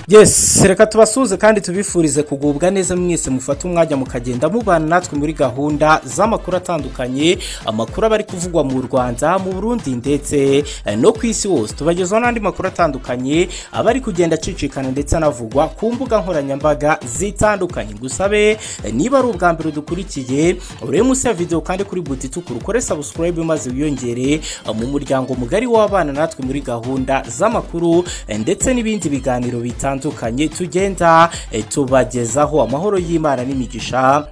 yesi reka tubasuhuze kandi tubifurize kugubwa neza mwese mufate umwanya mukagenda mubana natwe muri gahunda z'amakuru atandukanye amakuru aba ari kuvugwa mu rwanda mu burundi ndetse eh, no ku isi hose tubagezaho n'andi makuru atandukanye aba ari kugenda acicikana ndetse anavugwa ku mbuga nkoranyambaga zitandukanye gusabe niba ari ubwa mbere dukurikiye urebe munsi ya videwo kandi kuri buti itukura ukore sabusikarayibe maze wiyongere eh, mu muryango mugari w'abana natwe muri gahunda z'amakuru eh, ndetse n'ibindi biganiro bitandukanye tugenda eh, tubagezaho amahoro y'imana n'imigisha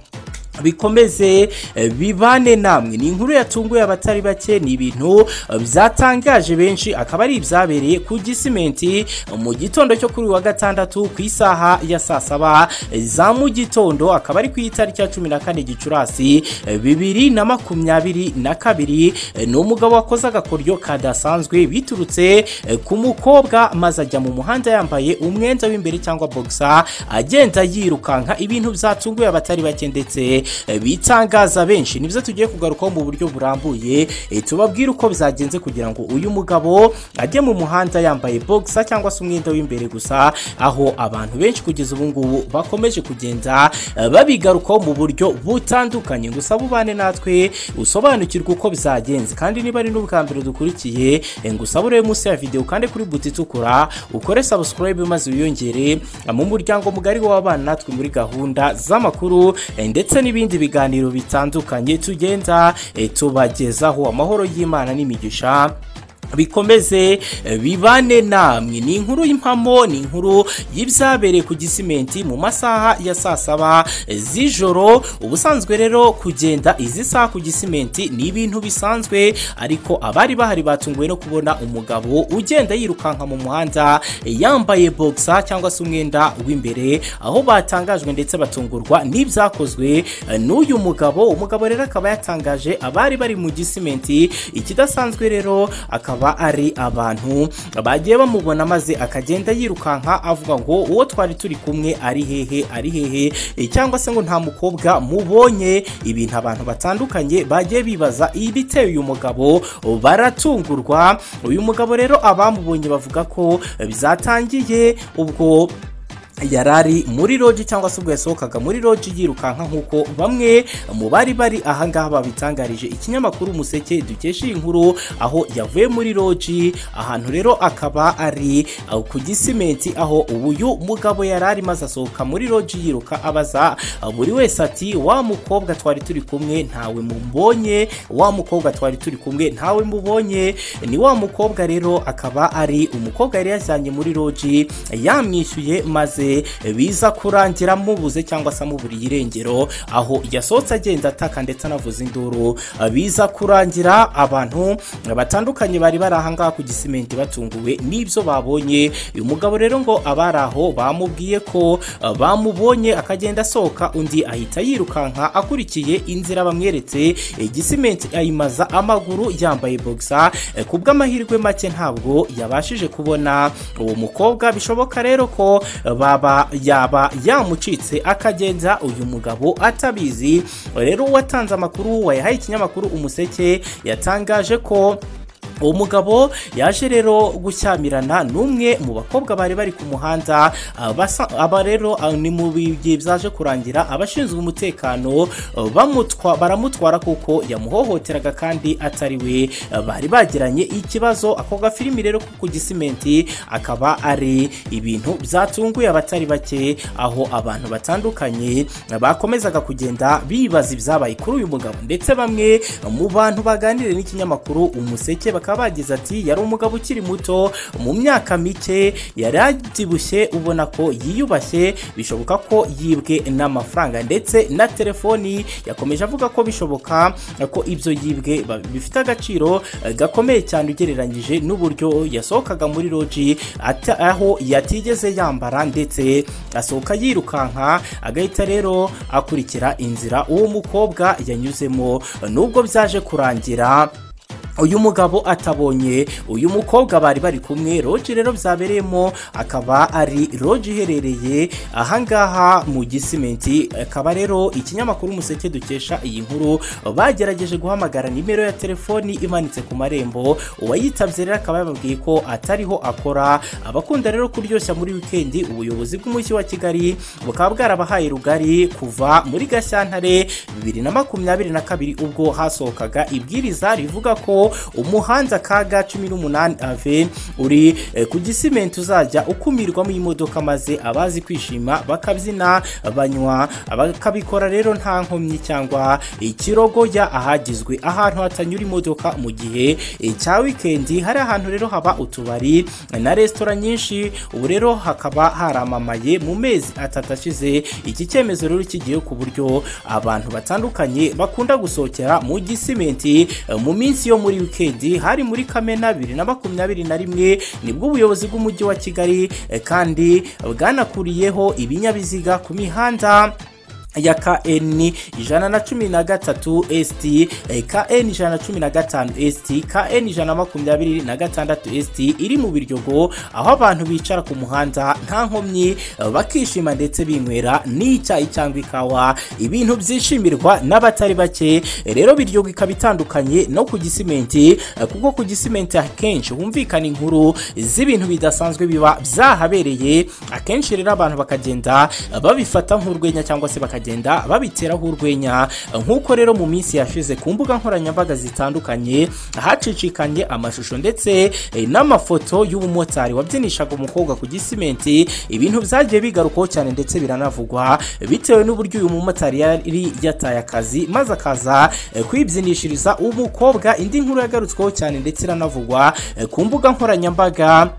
bikomeze eh, bibane namwe ni inkuru yatunguye abatari bake ni ibintu eh, byatangaje benshi akaba ari ibyabereye ku gisimenti eh, mu gitondo cyo kuri uyu wa gatandatu ku isaha ya saa saba eh, za mu gitondo akaba ari ku itariki ya cumi na kane gicurasi eh, bibiri na makumyabiri na kabiri eh, ni umugabo wakoze agakoryo kadasanzwe biturutse eh, ku mukobwa maze ajya mu muhanda yambaye umwenda w'imbere cyangwa bogisa agenda yirukanka ibintu byatunguye abatari bake ndetse eh, bitangaza benshi nibyo tugiye kugarukaho mu buryo burambuye eh, tubabwire uko byagenze kugira ngo uyu mugabo ajye mu muhanda yambaye bogisa cyangwa se umwenda w'imbere gusa aho abantu benshi kugeza ubu ngubu bakomeje kugenda eh, babigarukaho mu buryo butandukanye gusa bubane natwe usobanukirwe uko byagenze kandi niba ari n'ubwa mbere dukurikiye eh, ngusaba urebe munsi ya videwo kandi kuri buti itukura ukore sabusikarayibe maze wiyongere eh, mu muryango mugari w'abana natwe muri gahunda z'amakuru eh, ndetse n'ibindi biganiro bitandukanye tugenda eh, tubagezaho amahoro y'imana n'imigisha bikomeze eh, bibane namwe ni inkuru y'impamo ni inkuru y'ibyabereye ku gisimenti mu masaha ya saa saba eh, z'ijoro ubusanzwe rero kugenda izi saha ku gisimenti ni ibintu bisanzwe ariko abari bahari batunguwe no kubona umugabo ugenda yirukanka mu muhanda eh, yambaye bogisa cyangwa se umwenda w'imbere aho batangajwe ndetse batungurwa n'ibyakozwe eh, n'uyu mugabo umugabo rero akaba yatangaje abari bari mu gisimenti ikidasanzwe rero akaba akaba ari abantu bagiye bamubona maze akagenda yirukanka avuga ngo uwo twari turi kumwe ari hehe ari hehe e, cyangwa se ngo nta mukobwa mubonye ibintu abantu batandukanye bagiye bibaza ibiteye uyu mugabo baratungurwa uyu mugabo rero abamubonye bavuga ko byatangiye ubwo yari ari muri roji cyangwa se ubwo yasohokaga muri roji yirukanka nk'uko bamwe mu bari bari ahangaha babitangarije ikinyamakuru umuseke dukesha iyi nkuru aho yavuye muri roji ahantu rero akaba ari uh, ku gisimenti aho uyu mugabo yari ari maze asohoka muri roji yiruka abaza uh, buri wese ati wa mukobwa twari turi kumwe ntawe mubonye wa mukobwa twari turi kumwe ntawe mubonye ni wa mukobwa rero akaba ari umukobwa yari yajyanye muri roji yamwishyuye maze biza kurangira mubuze cyangwa se amuburiye irengero aho yasohotse agenda ataka ndetse anavuza induru biza kurangira abantu batandukanye bari bari ahangaha ku gisimenti batunguwe n'ibyo babonye uyu mugabo rero ngo abari aho bamubwiye ko bamubonye akagenda asohoka undi ahita yirukanka akurikiye inzira bamweretse igisimenti ayimaza amaguru yambaye bogisa ku bw'amahirwe make ntabwo yabashije kubona uwo mukobwa bishoboka rero ko ba yaba yaba yamucitse akagenza uyu mugabo atabizi rero uwatanze amakuru wayahaye ikinyamakuru umuseke yatangaje ko uwo mugabo yaje rero gushyamirana n'umwe mu bakobwa bari bari ku muhanda aba rero ni mu bigihe byaje kurangira abashinzwe umutekano baramutwara kuko yamuhohoteraga kandi atari we bari bagiranye ikibazo ako gafilimi rero ku gisimenti akaba ari ibintu byatunguye abatari bake aho abantu batandukanye bakomezaga kugenda bibaza ibyabaye kuri uyu mugabo ndetse bamwe mu bantu baganiriye n'ikinyamakuru umuseke bakaba bakaba bagize ati yari umugabo ukiri muto mu myaka mike yari abyibushye ubona ko yiyubashye bishoboka ko yibwe n'amafaranga ndetse na telefoni yakomeje avuga ko bishoboka ko ibyo yibwe bifite agaciro gakomeye cyane ugereranyije n'uburyo yasohokaga muri roji aho yatigeze yambara ndetse asohoka yirukanka agahita rero akurikira inzira uwo mukobwa yanyuzemo nubwo byaje kurangira uyu mugabo atabonye uyu mukobwa bari bari kumwe roji rero byabereyemo akaba ari roji iherereye ahangaha mu gisimenti akaba rero ikinyamakuru umuseke dukesha iyi nkuru bagerageje guhamagara nimero ya telefoni imanitse ku marembo uwayitabye rero akaba yababwiye ko atariho akora abakunda rero kuryoshya muri wikendi ubuyobozi bw'umujyi wa kigali bukaba bwarabahaye rugari kuva muri gashyantare bibiri na makumyabiri na kabiri ubwo hasohokaga ibwiriza rivuga ko umuhanda kaga cumi n'umunani ave uri ku gisimenti uzajya ukumirwamo imodoka maze abazi kwishima bakabyina banywa bakabikora rero nta nkomyi cyangwa ikirogoya ahagizwe ahantu hatanyura imodoka mu gihe cya wikendi hari ahantu rero haba utubari na resitora nyinshi ubu rero hakaba haramamaye mu mezi atatu ashize iki cyemezo rero kigiye ku buryo abantu batandukanye bakunda gusohokera mu gisimenti mu minsi yo muri muri wikendi hari muri kamena bibiri na makumyabiri na rimwe nibwo ubuyobozi bw'umujyi wa kigali eh, kandi bwanakuriyeho ibinyabiziga ku mihanda ya KN ijana na cumi na gatatu ST, eh, KN ijana na cumi na gatanu ST, KN ijana na makumyabiri na gatandatu ST iri mu Biryogo aho abantu bicara ku muhanda nta nkomyi eh, bakishima ndetse binywera n'icyayi cyangwa ikawa ibintu byishimirwa n'abatari bake Eh, rero Biryogo ikaba itandukanye no ku gisimenti eh, kuko ku gisimenti akenshi humvikana inkuru z'ibintu bidasanzwe biba byahabereye akenshi rero abantu bakagenda eh, babifata nk'urwenya cyangwa se bakagenda bakagenda babiteraho urwenya nk'uko rero mu minsi yashize ku mbuga nkoranyambaga zitandukanye hacicikanye amashusho ndetse eh, n'amafoto y'ubumotari wabyinishaga umukobwa ku gisimenti ibintu byagiye bigarukaho cyane ndetse biranavugwa bitewe n'uburyo uyu mumotari yari yataye akazi maze akaza eh, kwibyinishiriza umukobwa indi nkuru yagarutsweho cyane ndetse iranavugwa eh, ku mbuga nkoranyambaga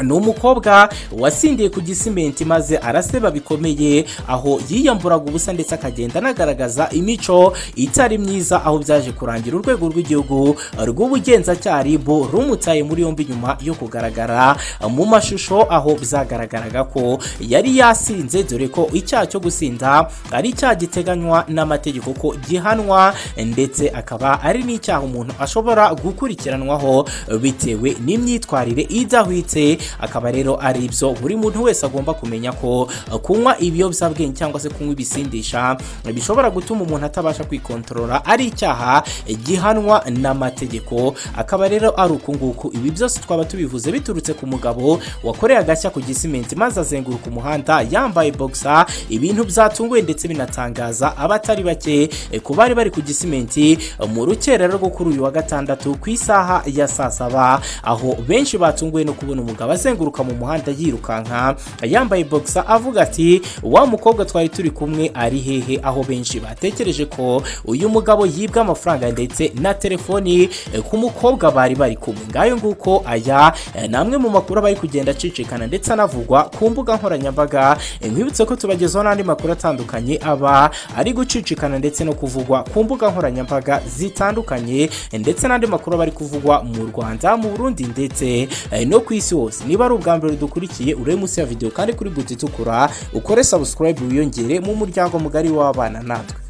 ni umukobwa wasindiye ku gisimenti maze araseba bikomeye aho yiyamburaga ubusa ndetse akagenda anagaragaza imico itari myiza aho byaje kurangira urwego rw'igihugu rw'ubugenzacyaha RIB rumutaye muri yombi nyuma yo kugaragara mu mashusho aho byagaragaraga ko yari yasinze dore ko icyaha cyo gusinda ari icyaha giteganywa n'amategeko ko gihanwa ndetse akaba ari n'icyaha umuntu ashobora gukurikiranwaho bitewe n'imyitwarire idahwitse akaba rero ari ibyo buri muntu wese agomba kumenya ko uh, kunywa ibiyobyabwenge cyangwa se kunywa ibisindisha bishobora gutuma umuntu atabasha kwikontorora ari icyaha gihanwa n'amategeko akaba rero ari uku nguku ibi byose twaba tubivuze biturutse ku mugabo wakoreye agashya ku gisimenti maze azenguruka umuhanda yambaye bogisa ibintu byatunguye ndetse binatangaza abatari bake eh, ku bari bari ku gisimenti eh, mu rukerero rwo kuri uyu wa gatandatu ku isaha ya saa saba aho benshi batunguwe no kubona umugabo akaba azenguruka mu muhanda yirukanka yambaye bogisa avuga ati wa mukobwa twari turi kumwe ari hehe aho benshi batekereje ko uyu mugabo yibwa amafaranga ndetse na telefoni eh, ku mukobwa bari bari kumwe ngayo nguko aya eh, ni amwe mu makuru aba ari kugenda acicikana ndetse anavugwa ku mbuga nkoranyambaga Eh, nkwibutse ko tubagezaho n'andi makuru atandukanye aba ari gucicikana ndetse no kuvugwa ku mbuga nkoranyambaga zitandukanye eh, ndetse n'andi makuru aba ari kuvugwa mu rwanda mu burundi ndetse eh, no ku isi hose hose niba ari ubwa mbere dukurikiye urebe munsi ya videwo kandi kuri buti itukura ukore subscribe wiyongere mu muryango mugari w'abana natwe